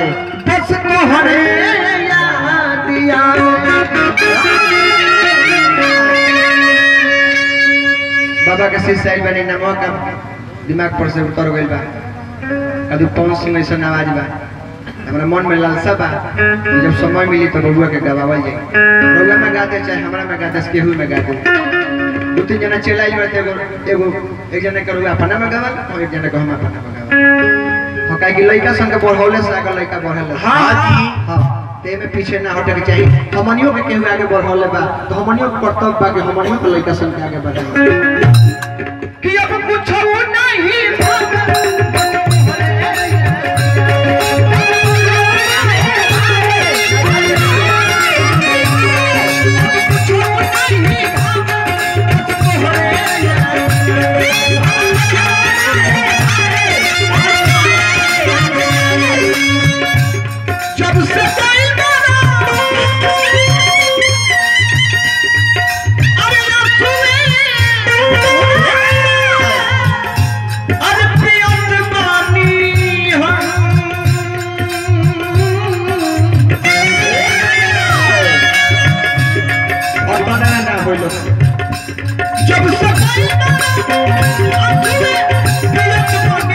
बस तोहरे यादिया बाबा के शिष्य आइल बनी नमो का दिमाग पर से उतर गइल बा कभी पवन सिंह ऐसा आवाज बा हमरा मन में लालसा बा कि जब समय मिली तो बबुआ के गवावल जाई बबुआ में गाते चाहे हमरा में गाते केहू में गाते दू तीन जना चला आइल बाटे एगो एगो एक जना के रुआ अपना में गावल और एक जना के हम अपना में गावल हो काहे कि लइका संग बढ़ौले से आगे लइका बढ़ले हाँ जी। हां ते में पीछे ना हटे के चाहिए हमनियों के केहू आगे बढ़ौले बा तो हमनियों के कर्तव्य बा कि हमनियों के लइका संग के आगे बढ़े कि अब कुछ नहीं जब से कोई मारा अरे ना सुने अरे प्रियत बानी हम और बनाना ना होइलो जब से कोई मारा प्रियत बानी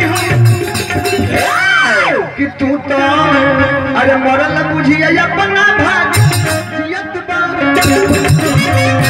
हम कि तू तो अरे मरल बुझिए अपना भाग जियत बा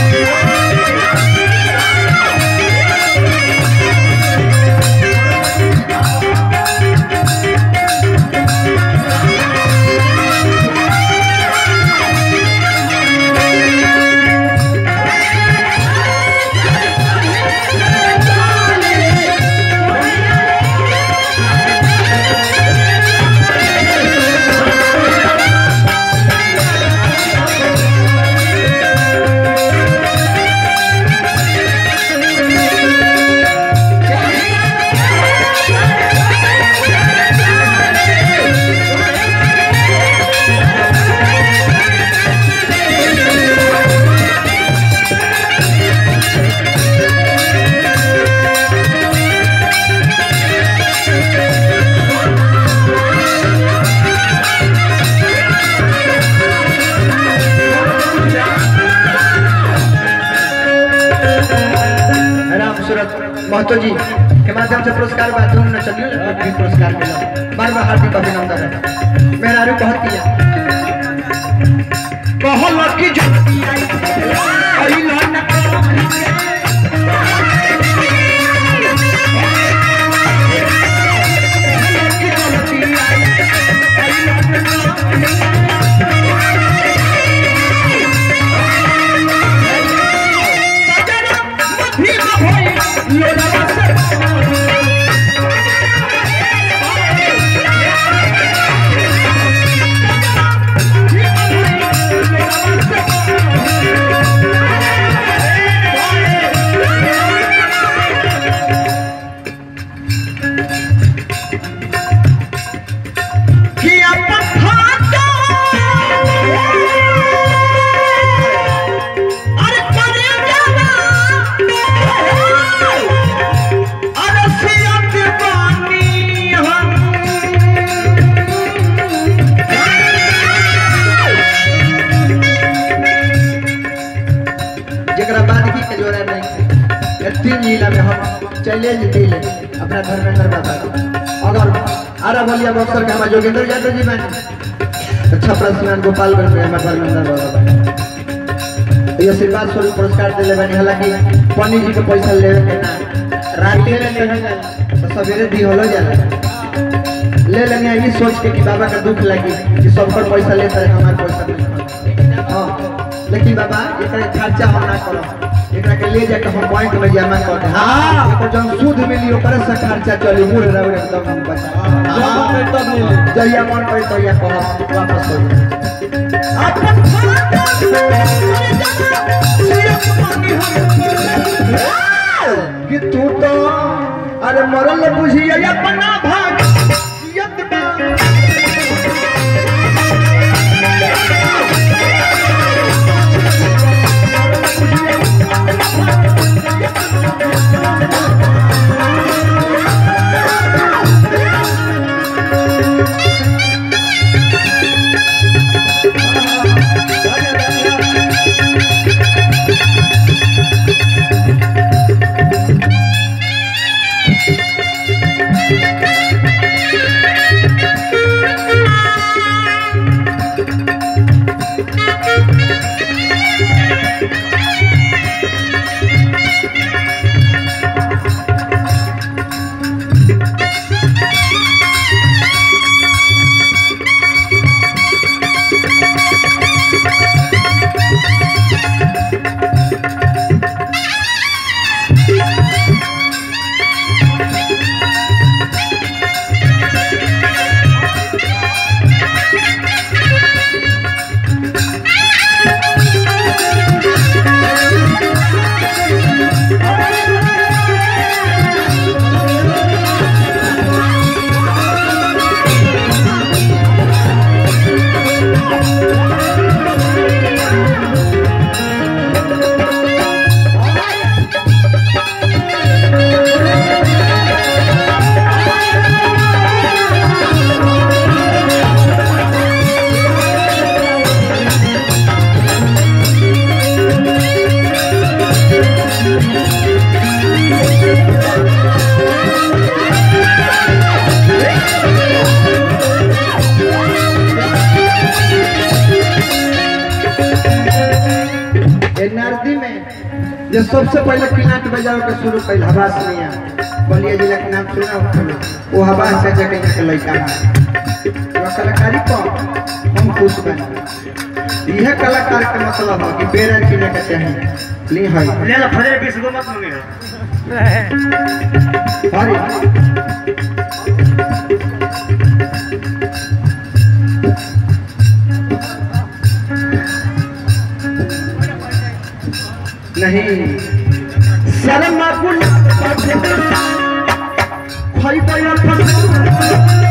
राम सूरत महतो जी के माध्यम से पुरस्कार बा तुम न चलियो ना भी पुरस्कार मिला बार बार हार्दिक अभिनंदन है मेरा आरु कहत किया कहल कि जो अइला न कि अपन खाता अरे करे जाना अरे सियत बानी हम जरा बाद की के जोड़ा नहीं ये तीन जिला में हम चले जी दिल अपना धर्मेंद्र बाबा अगर आरा बलिया बक्सर के हमारे जोगेंद्र यादव जी में अच्छा प्रश्न गोपालगंज में हमारे धर्मेंद्र बाबा ये आशीर्वाद स्वरूप पुरस्कार दिले बनी हालांकि पंडित जी के पैसा लेवे के ना रात में लेवे तो सवेरे दी होलो जाला ले लेंगे ये सोच के कि बाबा का दुख लगी कि सबकर पैसा लेता है हमारे पैसा नहीं हाँ लेकिन बाबा एकरा खर्चा हम ना करो एकरा के ले जाके हम बैंक में जमा कर दे हां एकर जब सूद मिली ओकरे से खर्चा चली मुड़ रहे एकदम हम बचा जब मन तब मिली जहिया मन करे तहिया कहो वापस कर दे अपन खाता करे जाना सियत बानी हम कि तू तो अरे मरल बुझिए अपना भाग जियत बा Thank में जो सबसे पहले किनाट बजाओ के शुरू कैल हवास मिया बलिया जिला के नाम सुना हो वो हवास से जगह के लड़का है वो कलाकारी को हम खुश बने यह कलाकार के मतलब है कि बेरा किने के चाहिए ली है ले ला फजर बीस गो मत मंगे अरे नहीं शर्म कुल भाई भाई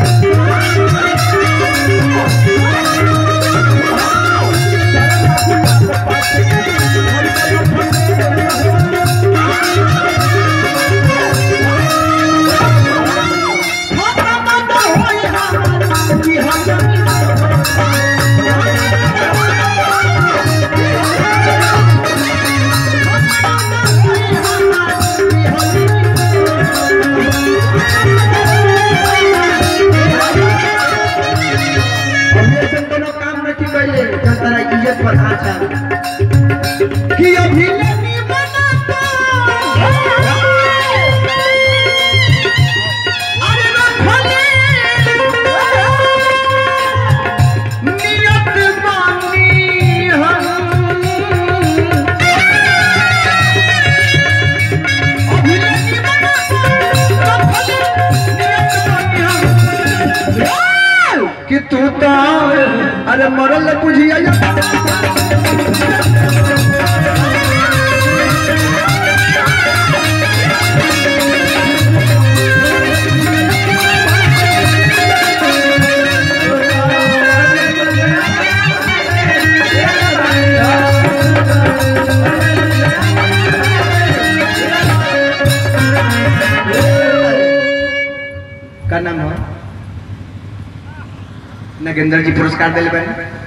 हमने से कोनो काम नहीं कैले जब तेरा इज्जत पर हाथ है कि अभी नहीं बनाता अरे रखले नियत बानी हम अभी नहीं बनाता रखले नियत बानी हम कि तू तो अरे मरल बुझिया का नाम है नगेंद्र जी पुरस्कार दिले बने